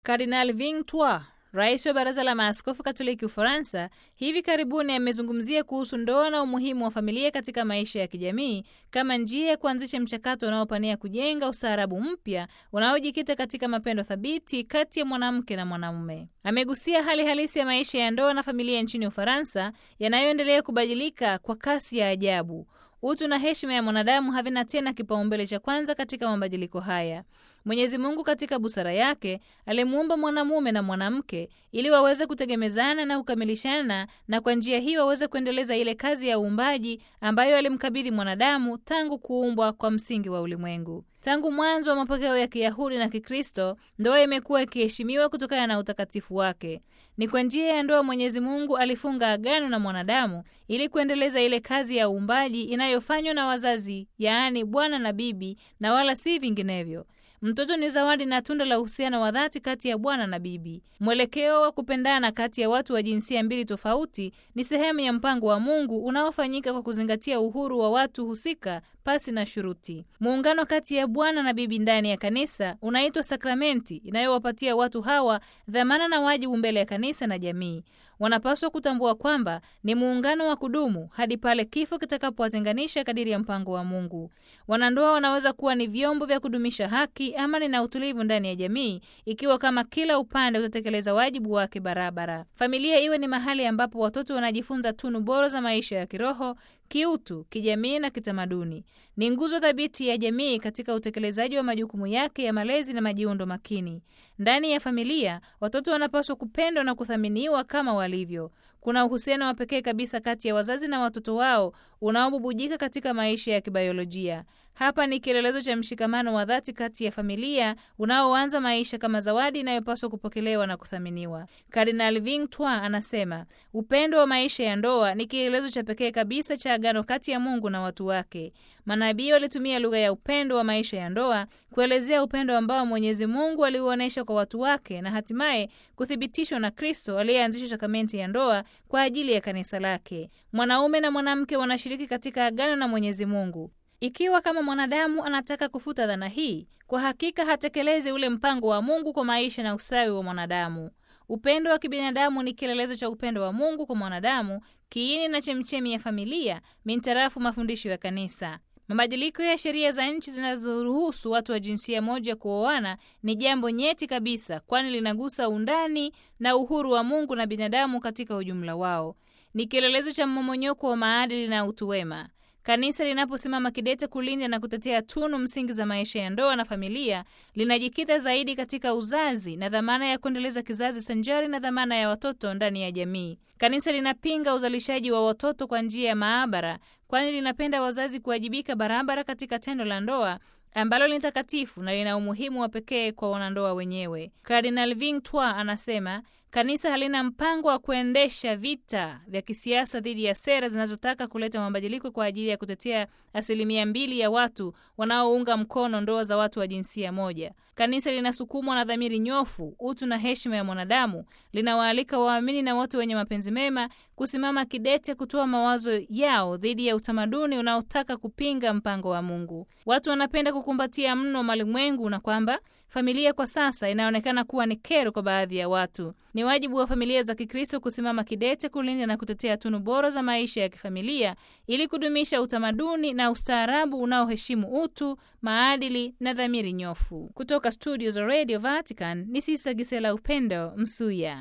Kardinal Ving Twa, rais wa Baraza la Maaskofu Katoliki Ufaransa, hivi karibuni amezungumzia kuhusu ndoa na umuhimu wa familia katika maisha ya kijamii kama njia ya kuanzisha mchakato unaopania kujenga ustaarabu mpya unaojikita katika mapendo thabiti kati ya mwanamke na mwanamume. Amegusia hali halisi ya maisha ya ndoa na familia nchini Ufaransa yanayoendelea kubadilika kwa kasi ya ajabu. Utu na heshima ya mwanadamu havina tena kipaumbele cha kwanza katika mabadiliko haya. Mwenyezi Mungu katika busara yake alimuumba mwanamume na mwanamke ili waweze kutegemezana na kukamilishana, na kwa njia hii waweze kuendeleza ile kazi ya uumbaji ambayo alimkabidhi mwanadamu tangu kuumbwa kwa msingi wa ulimwengu. Tangu mwanzo wa mapokeo ya Kiyahudi na Kikristo, ndoa imekuwa ikiheshimiwa kutokana na utakatifu wake. Ni kwa njia ya ndoa Mwenyezi Mungu alifunga agano na mwanadamu ili kuendeleza ile kazi ya uumbaji inayofanywa na wazazi, yaani bwana na bibi, na wala si vinginevyo. Mtoto ni zawadi na tunda la uhusiano wa dhati kati ya bwana na bibi. Mwelekeo wa kupendana kati ya watu wa jinsia mbili tofauti ni sehemu ya mpango wa Mungu unaofanyika kwa kuzingatia uhuru wa watu husika pasi na shuruti. Muungano kati ya bwana na bibi ndani ya kanisa unaitwa sakramenti, inayowapatia watu hawa dhamana na wajibu mbele ya kanisa na jamii. Wanapaswa kutambua kwamba ni muungano wa kudumu hadi pale kifo kitakapowatenganisha kadiri ya mpango wa Mungu. Wanandoa wanaweza kuwa ni vyombo vya kudumisha haki, amani na utulivu ndani ya jamii, ikiwa kama kila upande utatekeleza wajibu wake barabara. Familia iwe ni mahali ambapo watoto wanajifunza tunu bora za maisha ya kiroho kiutu, kijamii na kitamaduni. Ni nguzo thabiti ya jamii katika utekelezaji wa majukumu yake ya malezi na majiundo makini. Ndani ya familia, watoto wanapaswa kupendwa na kuthaminiwa kama walivyo. Kuna uhusiano wa pekee kabisa kati ya wazazi na watoto wao unaobubujika katika maisha ya kibiolojia. Hapa ni kielelezo cha mshikamano wa dhati kati ya familia unaoanza maisha kama zawadi inayopaswa kupokelewa na kuthaminiwa. Kardinal Ving Twa anasema upendo wa maisha ya ndoa ni kielelezo cha pekee kabisa cha agano kati ya Mungu na watu wake. Manabii walitumia lugha ya upendo wa maisha ya ndoa kuelezea upendo ambao Mwenyezi Mungu aliuonyesha kwa watu wake na hatimaye kuthibitishwa na Kristo aliyeanzisha sakramenti ya ndoa kwa ajili ya kanisa lake. Mwanaume na mwanamke wanashiriki katika agano na Mwenyezi Mungu. Ikiwa kama mwanadamu anataka kufuta dhana hii, kwa hakika hatekelezi ule mpango wa Mungu kwa maisha na usawi wa mwanadamu. Upendo wa kibinadamu ni kielelezo cha upendo wa Mungu kwa mwanadamu, kiini na chemchemi ya familia, mintarafu mafundisho ya Kanisa. Mabadiliko ya sheria za nchi zinazoruhusu watu wa jinsia moja kuoana ni jambo nyeti kabisa, kwani linagusa undani na uhuru wa Mungu na binadamu katika ujumla wao. Ni kielelezo cha mmomonyoko wa maadili na utu wema. Kanisa linaposimama kidete kulinda na kutetea tunu msingi za maisha ya ndoa na familia, linajikita zaidi katika uzazi na dhamana ya kuendeleza kizazi sanjari na dhamana ya watoto ndani ya jamii. Kanisa linapinga uzalishaji wa watoto kwa njia ya maabara, kwani linapenda wazazi kuwajibika barabara katika tendo la ndoa ambalo ni takatifu na lina umuhimu wa pekee kwa wanandoa wenyewe. Kardinal Ving Twa anasema kanisa halina mpango wa kuendesha vita vya kisiasa dhidi ya sera zinazotaka kuleta mabadiliko kwa ajili ya kutetea asilimia mbili ya watu wanaounga mkono ndoa za watu wa jinsia moja. Kanisa linasukumwa na dhamiri nyofu, utu na heshima ya mwanadamu. Linawaalika waamini na watu wenye mapenzi mema kusimama kidete, kutoa mawazo yao dhidi ya utamaduni unaotaka kupinga mpango wa Mungu. Watu wanapenda kukumbatia mno malimwengu na kwamba familia kwa sasa inaonekana kuwa ni kero kwa baadhi ya watu. Ni wajibu wa familia za Kikristo kusimama kidete kulinda na kutetea tunu bora za maisha ya kifamilia ili kudumisha utamaduni na ustaarabu unaoheshimu utu, maadili na dhamiri nyofu. Kutoka studio za Radio Vatican ni Sisa Gisela Upendo Msuya.